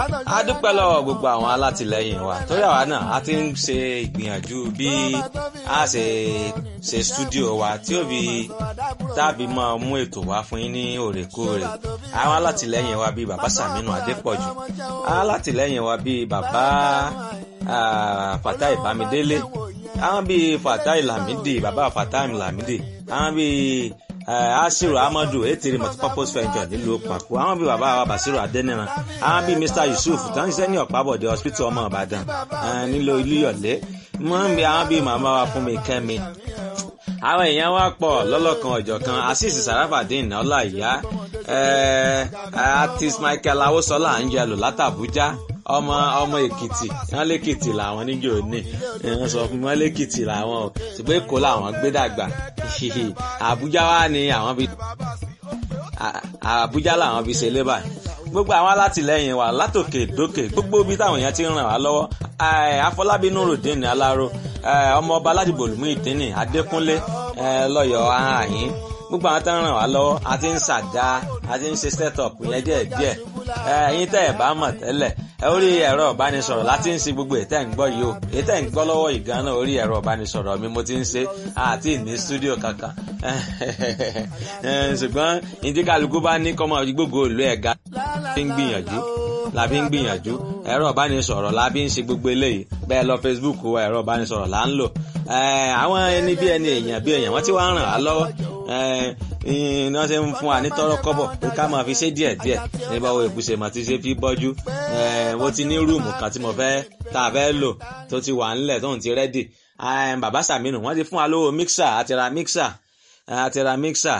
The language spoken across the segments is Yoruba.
a dúpẹ́ lọ́wọ́ gbogbo àwọn alátìlẹyìn wa torí àwa náà a ti ń ṣe ìgbìyànjú bí a ṣe ṣe stúdíò wa tí ó fi tàbí máa mú ètò wá fún yín ní òrèkóòrè àwọn alátìlẹyìn wa bíi bàbá Sàmínú Adépọ̀jù alátìlẹyìn wa bíi bàbá Fatai Bámidélé àwọn bíi Fatai Lamidi bàbá Fatai Lamidi àwọn bíi asiru amadu etiri multipurpose venture nílùú pàkó àwọn bíi bàbá wa basiru adẹniran àwọn bíi mr yusuf tó ń ṣiṣẹ́ ní ọ̀pábọ̀dé hospital ọmọ ìbàdàn nílò ilúyọ̀lé wọ́n ń bí àwọn bíi màmá wa fún mi kẹ́mi àwọn èèyàn wa pọ̀ lọ́lọ́kan ọ̀jọ̀kan asis sarafadin ọláìyá artist michael awosola angelo látàbújá ọmọ ọmọ èkìtì wọn lèkìtì làwọn níjó ní wọn sọ fún wọn lèkìtì làwọn o ṣùgbọ́n èkó làwọn gbé dàgbà àbújá wa ni àwọn fi àbújá làwọn fi ṣe lébà gbogbo àwọn alátìlẹyìn wa látòkè dókè gbogbo ibi táwọn èèyàn ti ń ràn wá lọ́wọ́ afọlábí nurudeen aláró ọmọọba aládìbò lùmú ìdínì adékúnlé lọ́yọ̀ọ́ àhín gbogbo àwọn tó ń ràn wá lọ́wọ́ a ti ń ṣàdá a ti ń ṣe set up yẹn díẹ̀ díẹ̀ ẹ̀yin tẹ́ ẹ̀ bá mọ̀ tẹ́lẹ̀ orí ẹ̀rọ ìbánisọ̀rọ̀ láti ń ṣe gbogbo ètẹ́ ń gbọ́ yìí o ètẹ́ ń gbọ́ lọ́wọ́ yìí gan-an orí ẹ̀rọ ìbánisọ̀rọ̀ mi mo ti ń ṣe àti ní stúdíò kankan ṣùgbọ́n ìdíkàlùkù bá ní kọ́mọ gbogbo òlú ẹ̀ga fi ń gbìyànjú la fi ń gbìyànjú ẹ̀rọ ìbánisọ̀rọ̀ la fi ń ṣe gbogbo eléyìí bẹ́ẹ̀ lọ Facebook wa ẹ̀rọ ìbánisọ̀rọ̀ là ń lò àwọn ẹni bí ẹni èèyàn bí èèyàn wọ́n ti wá ràn á lọ́wọ́ ní wọ́n ṣe ń fún wa ní tọ́rọ́ kọ́bọ̀ pé ká máa fi ṣe díẹ̀ díẹ̀ nígbà wo ìbùsẹ̀ mà ti ṣe fi bọ́jú mo ti ní rúùmù kan tí mo fẹ́ tá a fẹ́ lò tó ti wà ńlẹ̀ tóun ti rẹ́dì bàbá Sàmínù wọ́n ti fún wa lówó mixer àti ra mixer àti ra mixer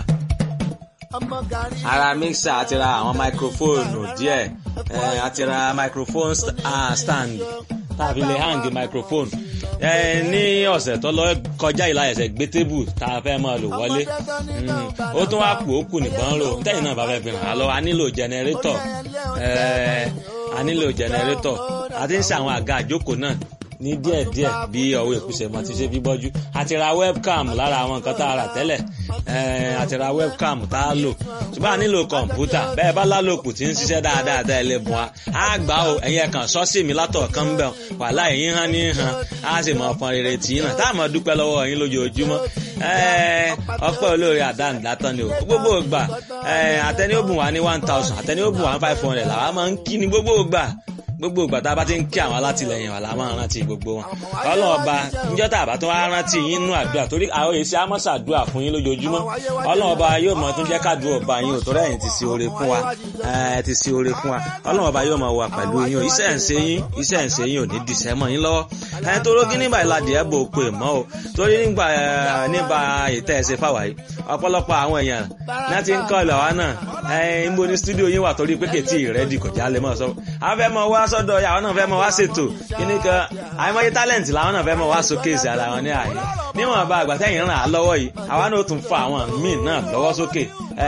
ara mixer àti ra àwọn microphone díẹ̀ àti ra microphone stand tàbí lè hang microphone ní ọ̀sẹ̀ tó lọ kọjá ìlà ẹ̀sẹ̀ gbé tébù tá a fẹ́ máa lò wọlé ó tún wá kù ó kù nìkan rò tẹ́yìn náà bá fẹ́ fi hàn án lọ a nílò jẹnẹrétọ̀ a nílò jẹnẹrétọ̀ a ti ń ṣe àwọn àga àjókòó náà ní díẹ̀díẹ̀ bí ọwọ́ ìkúsẹ̀ mọ́ ti ṣe bí bọ́jú àti ra webcam lára àwọn nǹkan tá a rà tẹ́lẹ̀ àti ra webcam tá a lò ṣùgbọ́n a nílò kọ̀ǹpútà bẹ́ẹ̀ bá lálòkù tí ń ṣiṣẹ́ dáadáa tẹ́ ẹ lè bùn wa á gbà ó ẹ̀yin ẹ̀kan sọ́ọ̀sì mi látọ̀ kan ń bẹ̀ wàhálà ẹ̀yin hàn ní hàn á sì mọ̀ ọ̀pọ̀ rere tì í náà tá a mọ̀ dúpẹ́ lọ́wọ́ yín lójoojúmọ́ ọpẹ́ olóore àdáǹdátán ni o gbogbo ìgbà àtẹni ó bùn wá ní one thousand àtẹni ó bùn wá ní five hundred làwa máa ń kí ni gbogbo ìgbà gbogbo ìgbà tá a bá ti ń kí àwọn alátìlẹyìn wa la máa rántí gbogbo wọn ọlọ́run ọba níjọ́ tá a bá tún wá rántí yín nú àdúrà torí àwọn èsì amọ́sàdúrà fún yín lójoojúmọ́ ọlọ́run ọba yóò mọ tún jẹ́ kádùn ọba yín ò tó rẹ̀ ti sí oore fún wa ti sí oore fún wa ọlọ́run ọba yóò mọ wà pẹ̀lú yín o iṣẹ́ ń ṣe yín iṣẹ́ ń ṣe yín ò ní dìṣẹ́ mọ́ yín lọ́wọ́ ẹ̀ tó rógí nígbà ìlàdí ẹ̀ bò pè mọ́ o torí nígbà nígbà ìtẹ́ ẹ̀ ṣe fáwa yìí ọ̀pọ̀lọpọ̀ àwọn èèyàn náà ti ń kọ́ ìlọ̀ wa náà ẹ̀ ń bo ní stúdíò yín wà torí pé kètì rẹ́dì kò já lè mọ̀ sọ afẹ́ mọ wá sọ́dọ̀ yà àwọn náà fẹ́ mọ wá ṣètò kíní kan àìmọye talent làwọn náà fẹ́ mọ wá showcase ara wọn ní àyè níwọ̀n bá àgbà tẹ́yìn ràn á lọ́wọ́ yìí àwa náà tún fa àwọn míì náà lọ́wọ́ sókè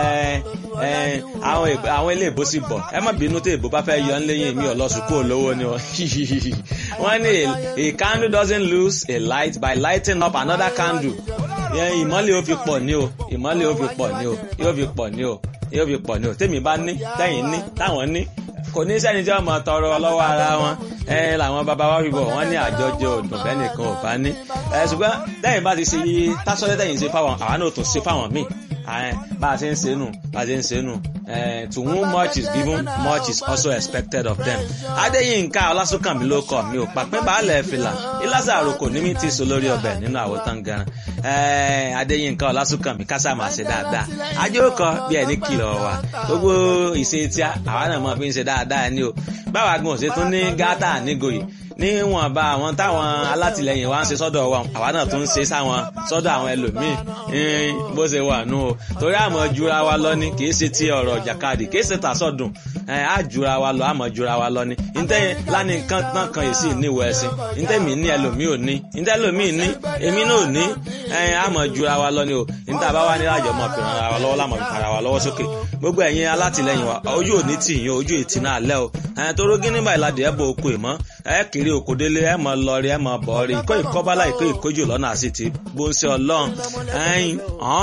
àwọn ilé ìbò sì bọ̀ ẹ má bínú tí ìbò bá fẹ́ yọ ń léyìn mi ò lọ sùkúrò lówó ni wọ́n ní a candle doesn't lose a light by lighting up another candle ìmọ́lẹ̀ ó fi pọ̀ ní o ìmọ́lẹ̀ ó fi pọ̀ ní o yóò fi pọ̀ ní o yóò fi pọ̀ ní o tèmi bá ní tẹ́yìn ní táwọn ní kò ní sẹ́ni tí wọ́n mọ̀ tọrọ lọ́wọ́ ara wọn ẹ làwọn bàbá wa wíwọ̀ wọ́n ní àjọjọ òdùn bẹ́ẹ̀ nìkan ò bá ní. ẹ ṣùgbọ́n tẹ́yìn bá ti ṣe tásọ́lẹ́ tẹ́yìn ṣe fáwọn àwa náà tún ṣe fáwọn míì bá a ṣe ń ṣe nù bá a ṣe ń ṣe nù to whom much is given much is also expected of them. adéyínká ọlásùnkànmí ló kọ mi ò pàpín baálẹ̀ fìlà ìlàsà àròkò ní mi ti so lórí ọbẹ̀ nínú àwòtán gan adéyínká ọlásùnkànmí kásá máa ṣe dáadáa ajókòó bí ẹni kìlọ̀ wà gbogbo ìṣe tí àwa náà máa fi ń ṣe dáadáa ni o báwa gan ṣe tún ní gátà nígòyè níwọ̀nba àwọn táwọn alátìlẹyìn wa ń ṣe sọ́dọ̀ wa àwa náà tún ń ṣe sáwọn sọ́dọ̀ àwọn ẹlòmíì bó ṣe wà nù o torí àmọ́ jura wa lọ ni kì í ṣe ti ọ̀rọ̀ jàkadì kì í ṣe tàṣọ̀dùn á jura wa lọ àmọ́ jura wa lọ ni ntẹ́ lánìí kan náà kan yìí sì níwọ̀ ẹ̀sìn ntẹ́ mi ní ẹlòmíì ò ní ntẹ́ ẹlòmíì ní èmi náà ò ní àmọ́ jura wa lọ ni o ntẹ́ àbá wa ní àjọ mọ̀ fi ràn wa lọ́wọ́ lámọ̀ fi fara wa lọ́wọ́ sókè gbogbo ẹ̀yin alátìlẹyìn wa ojú òní tì yín ojú ìtì náà lẹ́ o toró gíní báyìí ládìí ẹ̀ bọ̀ okò ìmọ̀ ẹ̀ kiri òkòdélé ẹ̀ mọ̀ lọ́ọ̀rì ẹ̀ mọ̀ bọ̀ọ̀rì ìkó ìkọ́bálá ìkó ìkójò lọ́nà àti ti bó ń ṣe ọlọ́run ẹ̀yìn